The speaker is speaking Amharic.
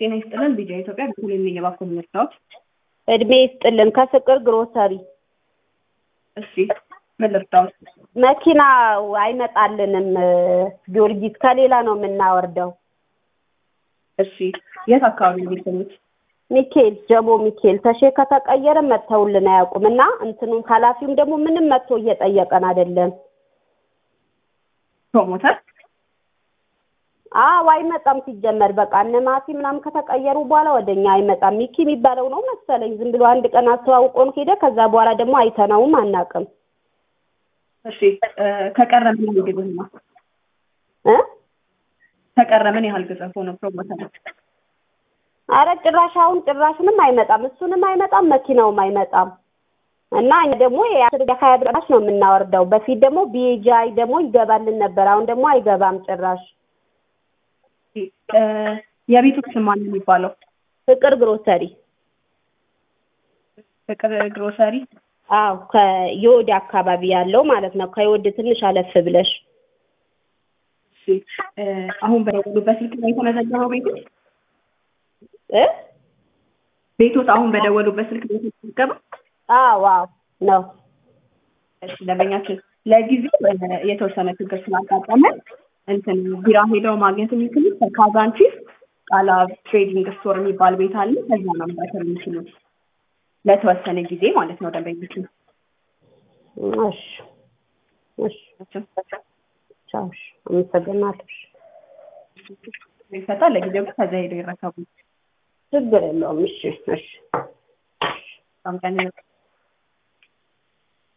ጤና ይስጥልን ቢጃ ኢትዮጵያ በኩል የሚገባኩ ምርታዎች እድሜ ይስጥልን ከፍቅር ግሮሰሪ እሺ ምን ልርዳዎት? መኪና አይመጣልንም ጊዮርጊስ ከሌላ ነው የምናወርደው እሺ የት አካባቢ ነው የሚገኙት? ሚካኤል ጀሞ ሚካኤል ተሼ ከተቀየረ መጥተውልን አያውቁም እና እንትኑም ኃላፊውም ደግሞ ምንም መጥቶ እየጠየቀን አይደለም ፕሮሞተር አዎ አይመጣም ሲጀመር በቃ እነ ማቲ ምናምን ከተቀየሩ በኋላ ወደኛ አይመጣም ሚኪ የሚባለው ነው መሰለኝ ዝም ብሎ አንድ ቀን አስተዋውቆን ሄደ ከዛ በኋላ ደግሞ አይተነውም አናውቅም እሺ ከቀረ ምን ያህል ጊዜ ነው? እ ከቀረ ምን ያህል ጊዜ ሆነ ፕሮሞተር? አረ ጭራሽ አሁን ጭራሽንም አይመጣም እሱንም አይመጣም መኪናውም አይመጣም እና እኛ ደግሞ የአስር የሀያ ብራሽ ነው የምናወርደው በፊት ደግሞ ቢጃይ ደግሞ ይገባልን ነበር አሁን ደግሞ አይገባም ጭራሽ የቤቱ ስም ማን ነው የሚባለው? ፍቅር ግሮሰሪ ፍቅር ግሮሰሪ አዎ ከዮድ አካባቢ ያለው ማለት ነው ከዮድ ትንሽ አለፍ ብለሽ እሺ አሁን በደወሉበት ስልክ ነው የተመዘገበው ቤቱ? እ ቤቶት አሁን በደወሉበት ስልክ ነው የተመዘገበው? አዎ አዎ ነው እሺ ደንበኛችን ለጊዜው የተወሰነ ችግር ስላጋጠመ እንትን ቢራ ሄደው ማግኘት የሚችሉት ከካዛንቺስ ቃላ ትሬዲንግ ስቶር የሚባል ቤት አለ። ከዛ ነው መምጣት የሚችሉት ለተወሰነ ጊዜ ማለት ነው። ደንበኞች እሺ እሺ ቻው እሺ አመሰግናለሁ ይፈታል። ለጊዜው ግን ከዛ ሄደው ይረከቡ። ችግር የለውም እሺ እሺ በጣም ቀን